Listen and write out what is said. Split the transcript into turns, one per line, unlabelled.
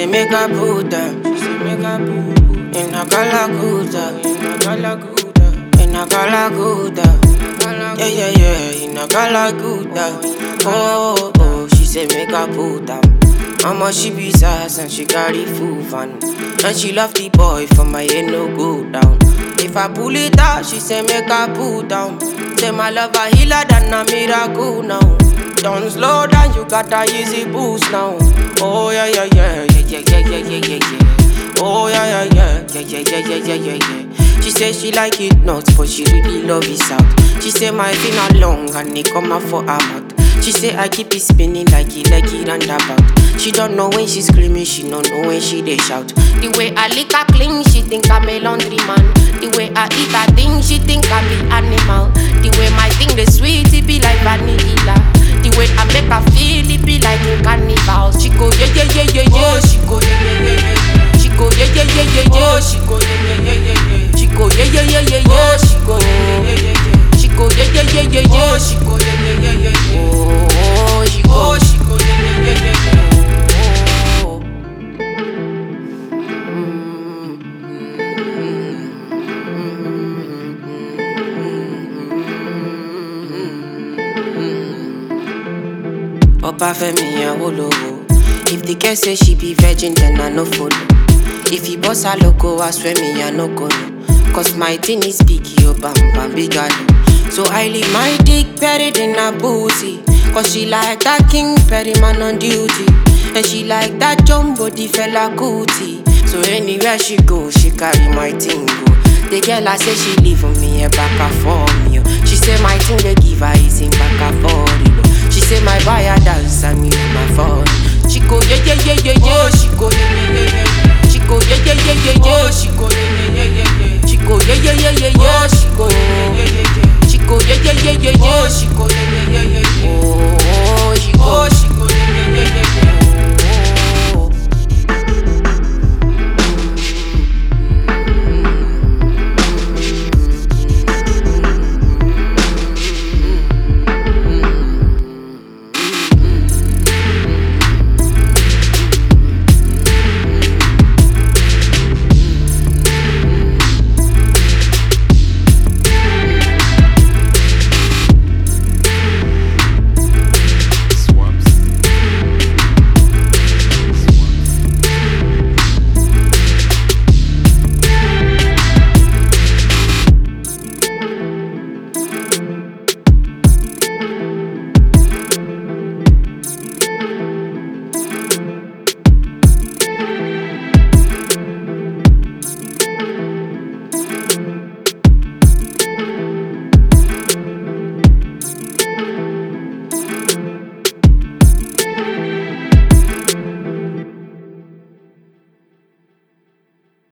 make I put them. She say make I put in a galaguda, in a galaguda, in a galaguda. Yeah yeah yeah, in a galaguda. Oh oh, she say make I put them. Mama she be sass and she carry full van, and she love the boy for my head no go down. If I pull it out, she say make I pull down. Say my love a healer than a miracle now. Don't slow down, you got a easy boost now. Oh yeah yeah yeah yeah yeah yeah yeah yeah yeah yeah. Oh yeah yeah yeah yeah yeah yeah yeah yeah yeah yeah. She say she like it nuts, but she really love it out. She say my finger long and it come out for her mouth. She say I keep it spinning like it like it roundabout. She don't know when she screaming, she don't know when she they shout. The way I lick her clean, she think I'm a laundry man. The way I eat her thing, she think I'm the animal. The way my thing the sweet, it be like vanilla. The way I make her feel, it be like in carnival. She go yeah yeah yeah yeah yeah. Oh, she go yeah yeah yeah yeah. She go yeah yeah yeah yeah yeah. Oh, she go yeah yeah yeah yeah yeah. She go yeah yeah yeah yeah yeah. Oh, she go yeah yeah yeah yeah yeah. She go yeah yeah yeah yeah yeah. Oh, she go yeah yeah yeah yeah yeah. Oh, she go. Oh, she go yeah yeah yeah yeah yeah. Oh. Oba Femi Awolowo. If the girl say she be virgin, then I no follow. If he boss her loco, I swear me I no go no. Cause my thing is big, yo bam bam big galo. So I leave my dick buried in her booty. Cause she like that king Perry man on duty. And she like that jumbo the fella cootie. So anywhere she go, she carry my thing go. The girl I say she leave for me a back and for me. oh. She say my thing they give her is in back and for She say my buyer dance and me my phone. She go yeah yeah yeah yeah yeah. Oh, she go yeah yeah yeah yeah. She go yeah yeah yeah yeah yeah. Oh, she go yeah yeah yeah yeah yeah. She